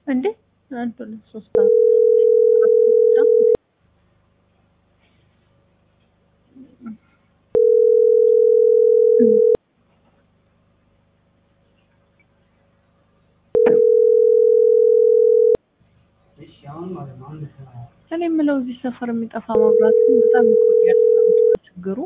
እንዴ አንድ ሁለት ሶስት አራት አራት ብቻ እኔ የምለው እዚህ ሰፈር የሚጠፋ መብራት ግን በጣም ይቆያል። ምንድነው ችግሩ?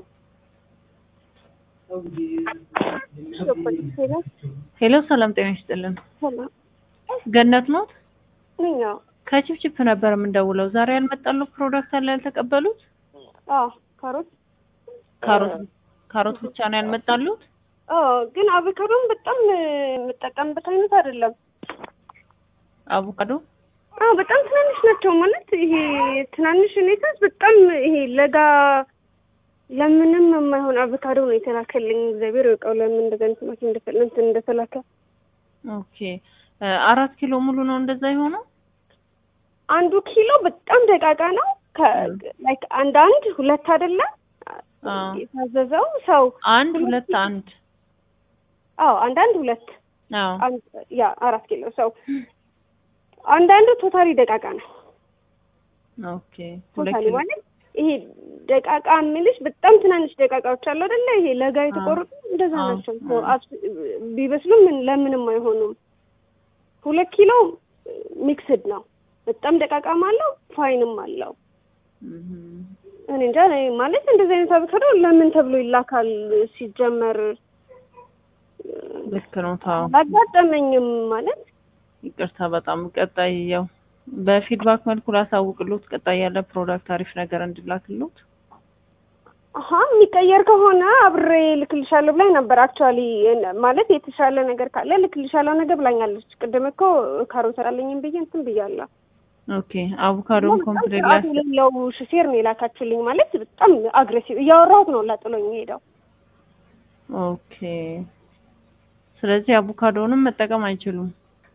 ሄሎ ሰላም ጤና ይስጥልን። ገነት ኖት? ነኛው ከቺፕቺፕ ነበር የምንደውለው። ዛሬ ያልመጣሉ ፕሮዳክት አለ ያልተቀበሉት? አዎ ካሮት ካሮት ካሮት ብቻ ነው ያልመጣሉት? አዎ ግን አቮካዶን በጣም የምጠቀምበት አይነት አይደለም። አቮካዶ አዎ በጣም ትናንሽ ናቸው ማለት ይሄ ትናንሽ ሁኔታ በጣም ይሄ ለጋ ለምንም የማይሆን አቮካዶ ነው የተላከልኝ። እግዚአብሔር ይወቀው ለምን እንደዛ አይነት ማኪ እንደፈለንት እንደተላከ። ኦኬ አራት ኪሎ ሙሉ ነው እንደዛ የሆነው? አንዱ ኪሎ በጣም ደቃቃ ነው። ላይክ አንድ አንድ ሁለት አይደለም አዎ የታዘዘው ሰው አንድ ሁለት አንድ አዎ አንድ አንድ ሁለት አዎ አንድ ያ አራት ኪሎ ሰው አንዳንዱ ቶታሊ ደቃቃ ነው። ኦኬ ሁለት ቶታሊ ኪሎ ማለት ይሄ ደቃቃ የሚልሽ በጣም ትናንሽ ደቃቃዎች አሉ አይደለ? ይሄ ለጋ የተቆረጡ እንደዛ አዎ፣ ናቸው። አዎ። አብስ- ቢበስሉም ምን ለምንም አይሆኑም። ሁለት ኪሎ ሚክስድ ነው። በጣም ደቃቃም አለው ፋይንም አለው። እም፣ እኔ እንጃ እኔ ማለት እንደዚህ አይነት አቮካዶ ለምን ተብሎ ይላካል ሲጀመር ልክ ነው። ታው አላጋጠመኝም ማለት ይቅርታ በጣም ቀጣይ ያው በፊድባክ መልኩ ላሳውቅሎት ቀጣይ ያለ ፕሮዳክት አሪፍ ነገር እንድላክሎት አሀ የሚቀየር ከሆነ አብሬ ልክልሻለሁ ብላኝ ነበር። አክቹዋሊ ማለት የተሻለ ነገር ካለ ልክልሻለሁ ነገር ብላኛለች። ቅድም እኮ ካሮት ሰራለኝም ብዬ እንትን ብያለሁ። ኦኬ አቮካዶም በጣም ኮምፕሌት ስርዓት የሌለው ሹፌር ነው የላካችሁልኝ። ማለት በጣም አግሬሲቭ እያወራሁት ነው ላጥሎኝ ሄደው። ኦኬ ስለዚህ አቮካዶንም መጠቀም አይችሉም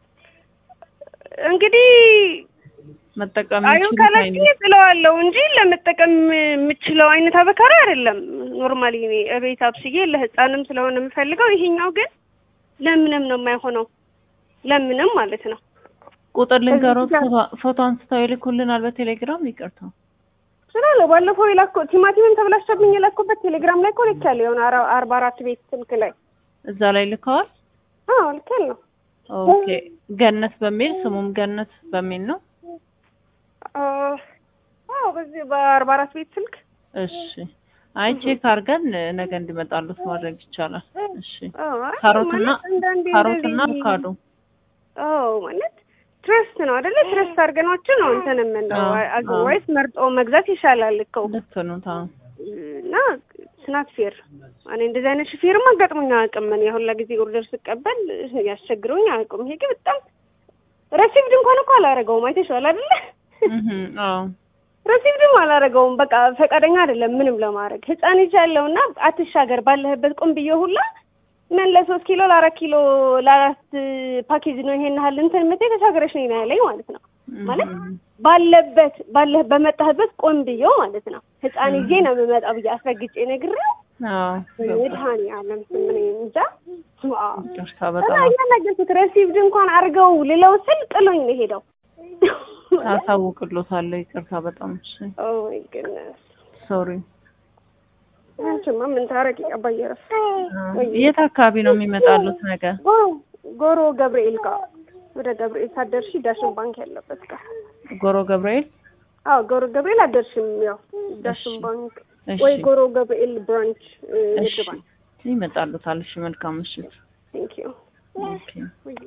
እንግዲህ መጠቀም አዩ የሚችሉት ካላችኝ አይነት ጥለዋለሁ እንጂ ለመጠቀም የምችለው አይነት አቮካዶ አይደለም። ኖርማሊ እኔ እቤት አብስዬ ለህፃንም ስለሆነ የምፈልገው፣ ይሄኛው ግን ለምንም ነው የማይሆነው። ለምንም ማለት ነው። ቁጥር ልንገሮት እዚህ ጋር- ፎቶ- ፎቶ አንስተው ይልኩልናል በቴሌግራም ይቅርታ ስላለ ባለፈው የላኮ ቲማቲምን ተብላሽቶብኝ የላኩበት ቴሌግራም ላይ እኮ ልኬያለሁ። የሆነ አራ- አርባ አራት ቤት ስልክ ላይ እዛ ላይ ልከዋል አዎ ልኬያለሁ። ኦኬ ገነት በሚል ስሙም ገነት በሚል ነው አ- አዎ በዚህ በአርባ አራት ቤት ስልክ እሺ አይ ቼክ አድርገን ነገ እንዲመጣሉት ማድረግ ይቻላል እሺ አዎ፣ አይ ካሮትና ማለት አንዳንዴ ካሮትና እንደዚህ- አቮካዶ አዎ ማለት ትረስት ነው አይደለ? ትረስት አድርገናቸው ነው እንትን የምንለው። አዎ፣ አዘርዋይስ መርጦ መግዛት ይሻላል እኮ ልክ ነው ታ እና ስናት ፌር እኔ እንደዚህ አይነት ሹፌርም አጋጥሞኝ አያውቅም። እኔ ሁላ ጊዜ ኦርደር ስቀበል ያስቸግረውኝ አያውቁም። ይሄ ግን በጣም ረሲቭድ እንኳን እኮ አላደረገውም። አይተሽዋል አይደለ? እህ አዎ ረሲቭድም አላደረገውም። በቃ ፈቃደኛ አይደለም ምንም ለማድረግ ህፃን ልጅ ያለው እና አትሻገር ባለህበት ቁም ብዬ ሁላ ምን ለሶስት ኪሎ ለአራት ኪሎ ለአራት ፓኬጅ ነው ይሄን ያህል እንትን የምትይ ተሻገረሽ ነው ያለኝ ማለት ነው። ማለት እህ ባለበት ባለህ በመጣህበት ቆም ብዬው ማለት ነው። ህፃን ይዤ ነው የምመጣው ብዬ አስረግጬ ነግሬው አዎ መድኃኒዓለም ስም እኔ እንጃ ዋው። ይቅርታ እና በጣም እያናገርኩት ረሲቭድ እንኳን አድርገው ልለው ስል ጥሎኝ ነው ሄደው። አሳውቅሎታለሁ ይቅርታ በጣም እሺ ኦ ማይ ጉድነስ ሶሪ አንቺማ ምን ታረቂ ቀባይ ረፍ የት አካባቢ ነው የሚመጣሉት ነገ ጎሮ ጎሮ ገብርኤል ጋር ወደ ገብርኤል ሳደርሺ ዳሽን ባንክ ያለበት ጋር ጎሮ ገብርኤል አዎ ጎሮ ገብርኤል አደርሽም ያው ዳሽን እሺ። ባንክ እሺ ወይ ጎሮ ገብርኤል ብራንች እሺ ንግድ ባንክ ይመጣሉታል እሺ መልካም ምሽት ቴንክ ዩ ኦኬ ወይ